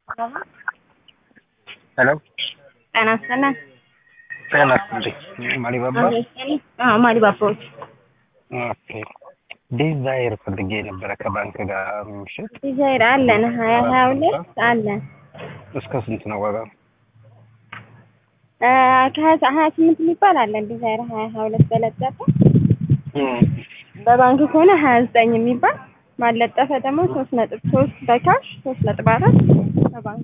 ሄሎ ጤና ይስጥልን። ጤና ይስጥልኝ። ማሊባባ አዎ ማሊባባዎች ኦኬ። ዲዛይር ፈልጌ ነበረ ከባንክ ጋር ምሽት ዲዛይር አለን ሀያ ሀያ ሁለት አለን እስከ ስንት ነው ዋጋው? ከሀያ ሀያ ስምንት የሚባል አለን ዲዛይር ሀያ ሀያ ሁለት በለጠፈ እም፣ በባንክ ከሆነ ሀያ ዘጠኝ የሚባል ማለጠፈ ደግሞ ሶስት ነጥብ ሶስት በካሽ ሶስት ነጥብ አራት በባንክ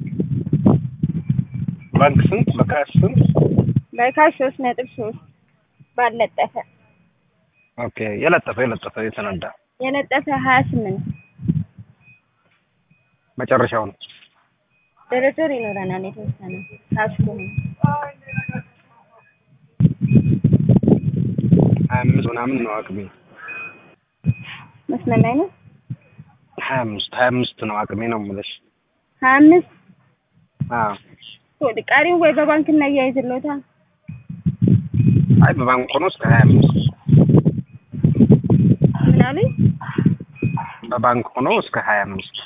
ባንክ ስንት? በካሽ ስንት? በካሽ ሶስት ነጥብ ሶስት ባለጠፈ ኦኬ። የለጠፈ የለጠፈ የተነዳ የለጠፈ ሀያ ስምንት መጨረሻው ነው። ድርድር ይኖረናል የተወሰነ ካሽ ከሆነ ሀያ አምስት ምናምን ነው አቅሜ። መስመር ላይ ነው ሀያ አምስት ሀያ አምስት ነው አቅሜ ነው የምልሽ። ሀያ አምስት አዎ። ወደ ቀሪው ወይ በባንክ እናያይዝልዎታል አይ በባንክ ሆኖ እስከ ሀያ አምስት ምን አሉኝ በባንክ ሆኖ እስከ ሀያ አምስት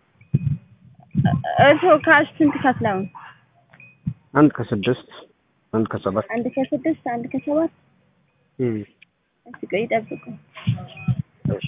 እርስዎ ካሽ ስንት ከፍለው ነው? አንድ ከስድስት አንድ ከሰባት አንድ ከስድስት አንድ ከሰባት እም፣ እስኪ ቆይ ይጠብቁ እሺ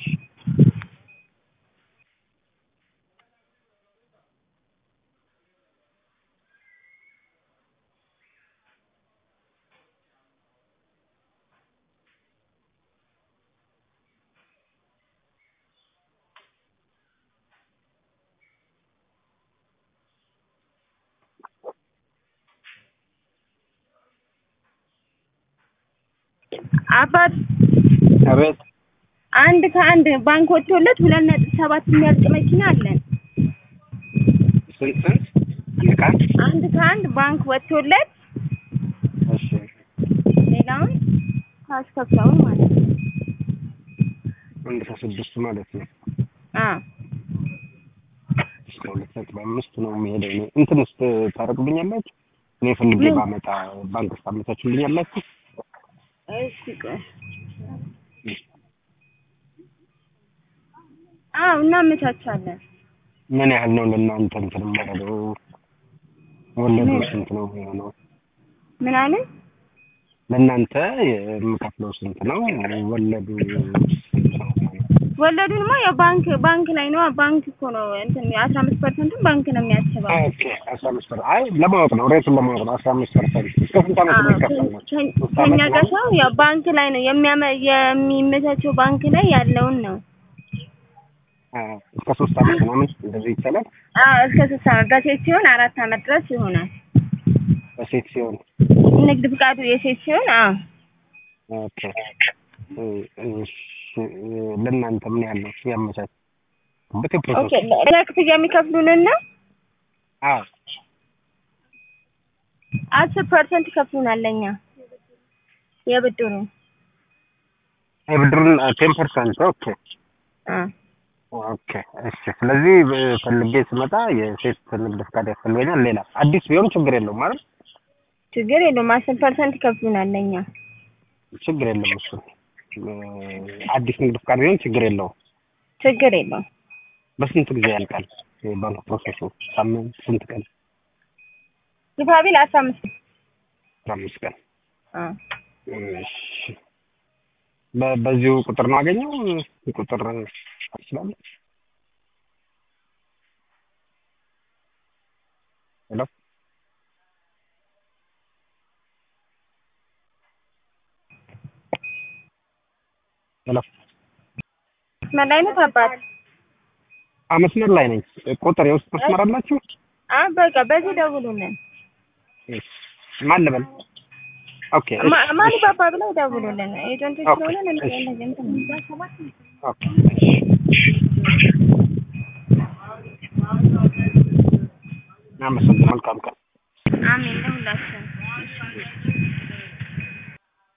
አባት አቤት አንድ ከአንድ ባንክ ወጥቶለት ሁለት ነጥብ ሰባት የሚያልቅ መኪና አለን። ስንት ስንት? አንድ ከአንድ አንድ ከአንድ ባንክ ወጥቶለት እሺ ሌላውን ካሽ ከፍለው ማለት ነው። አንድ ከስድስት ማለት ነው። አዎ እስከ ሁለት ነጥብ አምስት ነው የሚሄደው። እኔ እንትን ውስጥ ታደርጉልኛላችሁ? እኔ ፈልጌ ምን? ባመጣ ባንክ ውስጥ አመቻችሁልኛላችሁ? እሺ ቆይ አዎ እናመቻቻለን። ምን ያህል ነው ለእናንተ እንትን የማደርገው? ወለዱ ምን? ስንት ነው የሚሆነው? ምን አሉኝ? ለእናንተ የምከፍለው ስንት ነው? ወለዱ ስንት ነው የሚሆነው? ወለዱንማ ያው ባንክ ባንክ ላይ ነው ባንክ እኮ ነው እንትን አስራ አምስት ፐርሰንቱን ባንክ ነው የሚያስበው። ኦኬ አስራ አምስት ፐርሰንት አይ ለማወቅ ነው ሬቱን ለማወቅ ነው። አስራ አምስት ፐርሰንት እስከ ስንት ዓመት አዎ የሚከፈል ነው? ከ- ሶስት ከኛ ዓመት ጋር ነው? ሰው ያው ባንክ ላይ ነው የሚያመ የሚመቻቸው ባንክ ላይ ያለውን ነው። አዎ፣ እስከ ሶስት ዓመት ምናምን እንደዚህ ይቻላል። አዎ እስከ ሶስት ዓመት በሴት ሲሆን አራት ዓመት ድረስ ይሆናል። በሴት ሲሆን ንግድ ፍቃዱ የሴት ሲሆን አዎ ኦኬ እሺ፣ ለእናንተ ምን ያህል ነው ያመቻች ኦኬ ፕሮሰስ? ለክፍያ የሚከፍሉንን ነው አዎ አስር ፐርሰንት ይከፍሉናል ለኛ የብድሩን የብድሩን ቴን ፐርሰንት ኦኬ አዎ ኦኬ እሺ። ስለዚህ ብ- ፈልጌ ስመጣ የሴት ንግድ ፍቃድ ያስፈልገኛል። ሌላ አዲስ ቢሆን ችግር የለውም ማለት ችግር የለውም አስር ፐርሰንት ይከፍሉናል ለኛ ችግር የለም እሱ እ፣ አዲስ ንግድ ፍቃድ ቢሆን ችግር የለውም። ችግር የለውም በስንት ጊዜ ያልቃል የባንክ ፕሮሰሱ? ሳምንት? ስንት ቀን? ግፋቢል አስራ አምስት አስራ አምስት ቀን። አዎ እሺ። በ- በዚሁ ቁጥር ነው አገኘው ቁጥር ይችላል። ሄሎ ሄሎ መስመር ላይ ነው አባት አ መስመር ላይ ነኝ። ቁጥር የውስጥ መስመር አላችሁ? አዎ በቃ በዚህ ደውሉልን እሺ። ማን ልበል? ኦኬ እሺ፣ ማ- ማን እሺ፣ ባባ ብለው ደውሉልን ኤጀንቶች ኦኬ፣ ስለሆነ እሺ። እንደዚህ እንትን ኦኬ እሺ። አመሰግናለሁ። መልካም ቀን። አሜን ለሁላችን